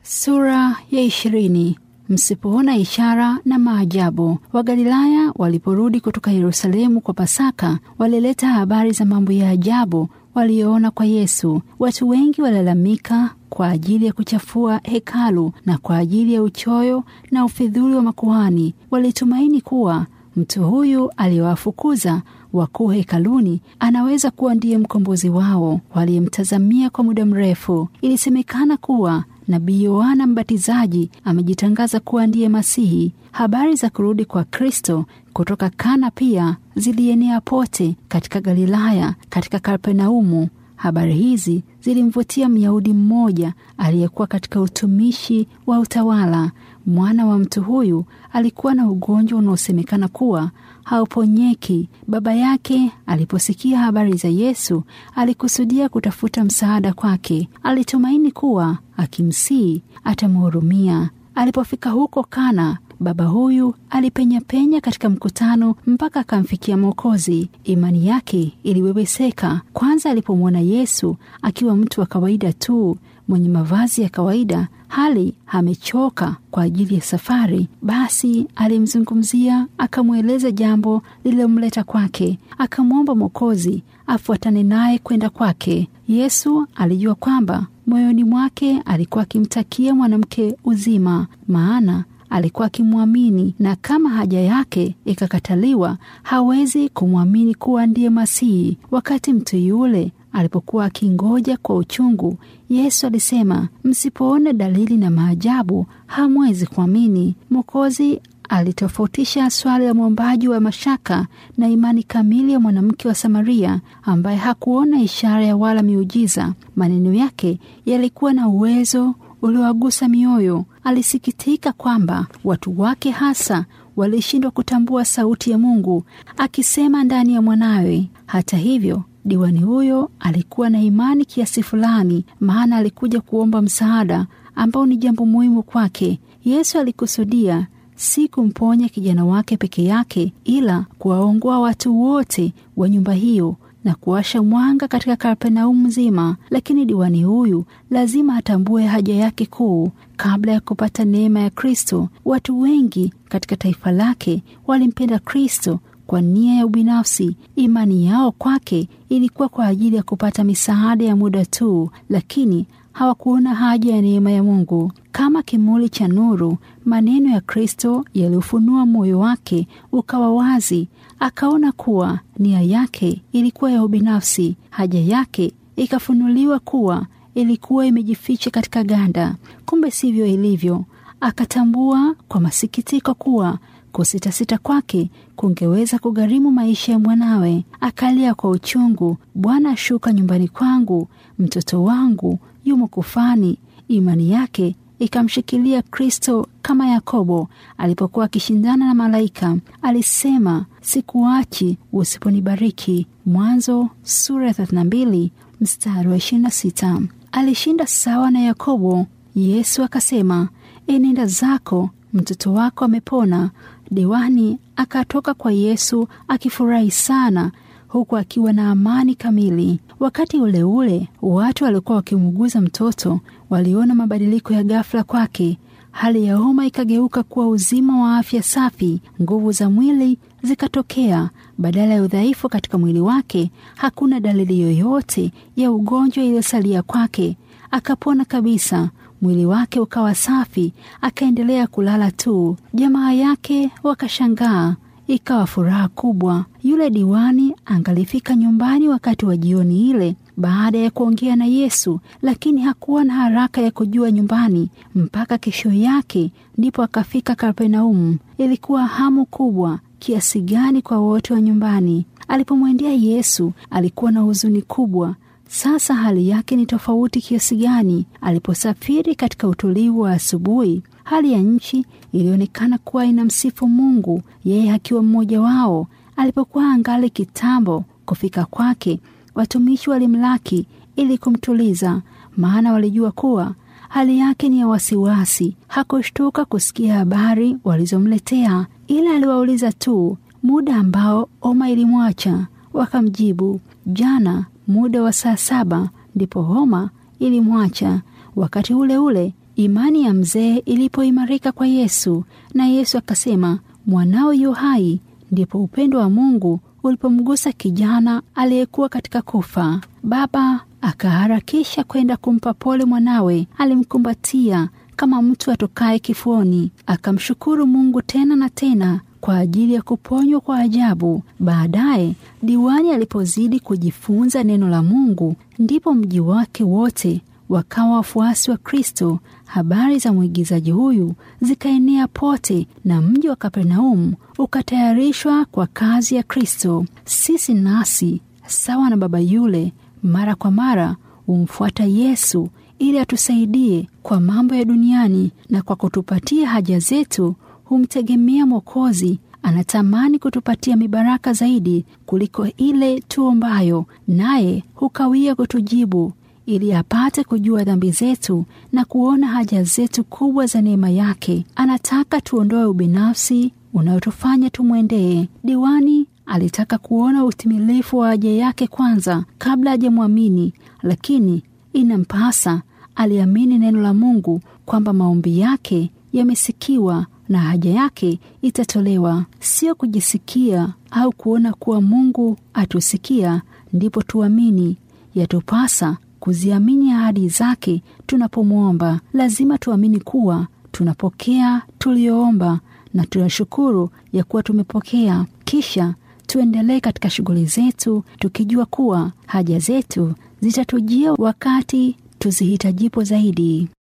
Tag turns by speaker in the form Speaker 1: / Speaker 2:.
Speaker 1: Sura ya ishirini. Msipoona ishara na maajabu. Wagalilaya waliporudi kutoka Yerusalemu kwa Pasaka, walileta habari za mambo ya ajabu walioona kwa Yesu. Watu wengi walalamika kwa ajili ya kuchafua hekalu na kwa ajili ya uchoyo na ufidhuli wa makuhani. Walitumaini kuwa mtu huyu aliyewafukuza wakuu hekaluni anaweza kuwa ndiye mkombozi wao waliyemtazamia kwa muda mrefu. Ilisemekana kuwa Nabii Yohana Mbatizaji amejitangaza kuwa ndiye Masihi. Habari za kurudi kwa Kristo kutoka Kana pia zilienea pote katika Galilaya, katika Kapernaumu. Habari hizi zilimvutia Myahudi mmoja aliyekuwa katika utumishi wa utawala. Mwana wa mtu huyu alikuwa na ugonjwa unaosemekana kuwa hauponyeki. Baba yake aliposikia habari za Yesu alikusudia kutafuta msaada kwake. Alitumaini kuwa akimsihi atamhurumia. Alipofika huko Kana, baba huyu alipenyapenya katika mkutano mpaka akamfikia Mwokozi. Imani yake iliweweseka kwanza alipomwona Yesu akiwa mtu wa kawaida tu mwenye mavazi ya kawaida, hali amechoka kwa ajili ya safari. Basi alimzungumzia, akamweleza jambo lililomleta kwake, akamwomba Mwokozi afuatane naye kwenda kwake. Yesu alijua kwamba moyoni mwake alikuwa akimtakia mwanamke uzima, maana alikuwa akimwamini, na kama haja yake ikakataliwa, hawezi kumwamini kuwa ndiye Masihi. Wakati mtu yule alipokuwa akingoja kwa uchungu, Yesu alisema, msipoona dalili na maajabu hamwezi kuamini. Mwokozi alitofautisha swali la mwombaji wa mashaka na imani kamili ya mwanamke wa Samaria ambaye hakuona ishara ya wala miujiza. Maneno yake yalikuwa na uwezo uliowagusa mioyo. Alisikitika kwamba watu wake hasa walishindwa kutambua sauti ya Mungu akisema ndani ya mwanawe. Hata hivyo, diwani huyo alikuwa na imani kiasi fulani, maana alikuja kuomba msaada ambao ni jambo muhimu kwake. Yesu alikusudia si kumponya kijana wake peke yake, ila kuwaongoa watu wote wa nyumba hiyo na kuwasha mwanga katika Kapernaumu nzima. Lakini diwani huyu lazima atambue haja yake kuu. Kabla ya kupata neema ya Kristo, watu wengi katika taifa lake walimpenda Kristo kwa nia ya ubinafsi. Imani yao kwake ilikuwa kwa ajili ya kupata misaada ya muda tu, lakini hawakuona haja ya neema ya Mungu. Kama kimuli cha nuru, maneno ya Kristo yaliufunua moyo wake ukawa wazi. Akaona kuwa nia yake ilikuwa ya ubinafsi, haja yake ikafunuliwa kuwa ilikuwa imejificha katika ganda. Kumbe sivyo ilivyo. Akatambua kwa masikitiko kuwa kusitasita kwake kungeweza kugharimu maisha ya mwanawe. Akalia kwa uchungu, Bwana ashuka nyumbani kwangu, mtoto wangu yumo kufani. Imani yake ikamshikilia Kristo kama Yakobo alipokuwa akishindana na malaika. Alisema, sikuachi usiponibariki. Mwanzo sura ya 32 mstari wa 26. Alishinda sawa na Yakobo. Yesu akasema, enenda zako, mtoto wako amepona. Diwani akatoka kwa Yesu akifurahi sana huku akiwa na amani kamili. Wakati ule ule, watu walikuwa wakimuuguza mtoto waliona mabadiliko ya ghafla kwake. Hali ya homa ikageuka kuwa uzima wa afya safi. Nguvu za mwili zikatokea badala ya udhaifu katika mwili wake. Hakuna dalili yoyote ya ugonjwa iliyosalia kwake. Akapona kabisa. Mwili wake ukawa safi, akaendelea kulala tu. Jamaa yake wakashangaa, ikawa furaha kubwa. Yule diwani angalifika nyumbani wakati wa jioni ile baada ya kuongea na Yesu, lakini hakuwa na haraka ya kujua nyumbani mpaka kesho yake, ndipo akafika Kapernaumu. Ilikuwa hamu kubwa kiasi gani kwa wote wa nyumbani. Alipomwendea Yesu, alikuwa na huzuni kubwa. Sasa hali yake ni tofauti kiasi gani! Aliposafiri katika utulivu wa asubuhi, hali ya nchi ilionekana kuwa inamsifu Mungu, yeye akiwa mmoja wao. Alipokuwa angali kitambo kufika kwake, watumishi walimlaki ili kumtuliza, maana walijua kuwa hali yake ni ya wasiwasi. Hakushtuka kusikia habari walizomletea, ila aliwauliza tu muda ambao homa ilimwacha. Wakamjibu, jana muda wa saa saba ndipo homa ilimwacha. Wakati ule ule Imani ya mzee ilipoimarika kwa Yesu na Yesu akasema, mwanao yu hai, ndipo upendo wa Mungu ulipomgusa kijana aliyekuwa katika kufa. Baba akaharakisha kwenda kumpa pole mwanawe. Alimkumbatia kama mtu atokaye kifuani, akamshukuru Mungu tena na tena kwa ajili ya kuponywa kwa ajabu. Baadaye diwani alipozidi kujifunza neno la Mungu, ndipo mji wake wote wakawa wafuasi wa Kristo. Habari za mwigizaji huyu zikaenea pote na mji wa Kapernaumu ukatayarishwa kwa kazi ya Kristo. Sisi nasi sawa na baba yule, mara kwa mara humfuata Yesu ili atusaidie kwa mambo ya duniani, na kwa kutupatia haja zetu humtegemea Mwokozi. Anatamani kutupatia mibaraka zaidi kuliko ile tuombayo, naye hukawia kutujibu ili apate kujua dhambi zetu na kuona haja zetu kubwa za neema yake. Anataka tuondoe ubinafsi unaotufanya tumwendee. Diwani alitaka kuona utimilifu wa haja yake kwanza kabla hajamwamini, lakini inampasa aliamini neno la Mungu kwamba maombi yake yamesikiwa na haja yake itatolewa. Sio kujisikia au kuona kuwa Mungu atusikia ndipo tuamini. Yatupasa kuziamini ahadi zake tunapomwomba. Lazima tuamini kuwa tunapokea tuliyoomba na tunashukuru ya kuwa tumepokea. Kisha tuendelee katika shughuli zetu tukijua kuwa haja zetu zitatujia wakati tuzihitajipo zaidi.